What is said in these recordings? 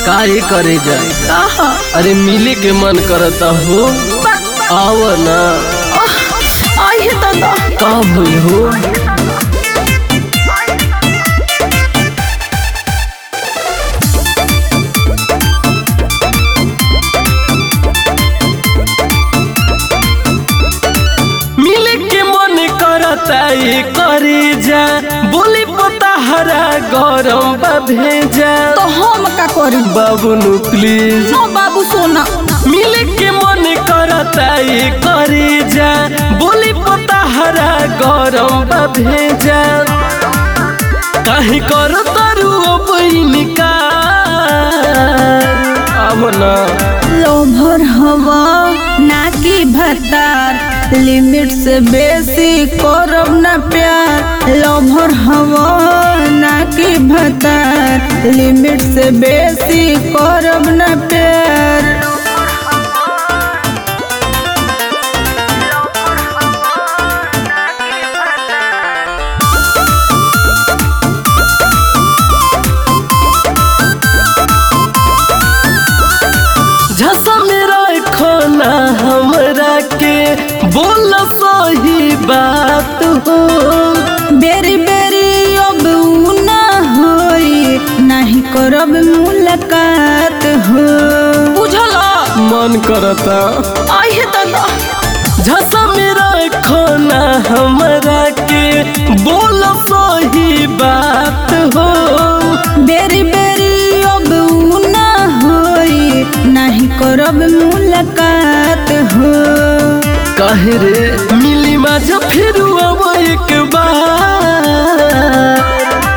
काहे करे जा कहा अरे मिले के मन करता हो आव ना आई है दादा का भइल हो मिले के मन करता ये करे जा बोली पता हरा गरम बा भेजा तो हम का करी बाबू नु प्लीज नो बाबू सोना मिले के मन करता ये करे जा बोली पता हरा गरम बा भेजा काहे कर तारू बइनिका अब ना लोभर हवा ना की भतार लिमिट से बेसी करब ना प्यार लोभर हवा ना की भतार लिमिट से बेसी करब ना प्यार झसा मेरा खाना हमरा के बोल सही बात हो बेरी बेरी अब उ ना होई नहीं करब मुलाकात हो बुझला मन करता आई है दादा झसा मेरा खाना हमरा के बोल सही बात हो बेरी बेरी अब उ ना होई नहीं करब मुलाकात हो काहे रे मिली मजा फिर अब एक बार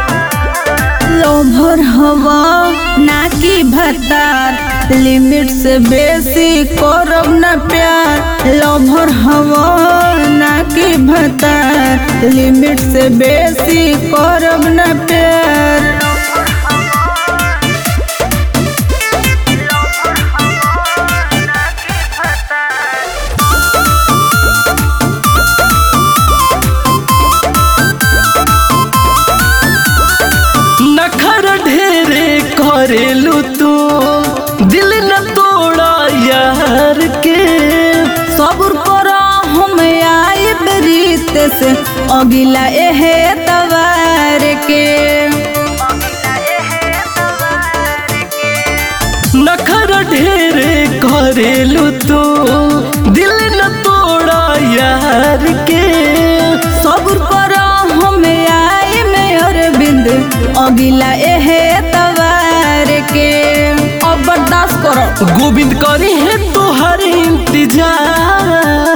लोभर हवा ना की भतार लिमिट से बेसी करब ना प्यार लोभर हवा ना की भतार लिमिट से बेसी करब ना प्यार नखर ढेरे करेलू तू दिल न तोड़ा यार के सब्र करो हम आइब रीत से अगिला एहे तवार के नखर ढेरे करेलू तू दिल न तोड़ा यार के सब्र करो हम आई में अरविंद अगिला एहे तवार के अब बर्दाश्त करो गोविंद करी है तोहर इंतजार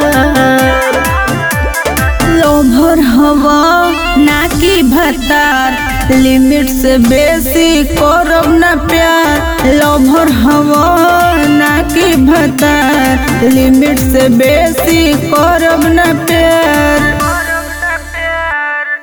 लोभर हवा ना की भतार लिमिट से बेसी करब ना प्यार लोभर हवा ना की भतार लिमिट से बेसी करब ना प्यार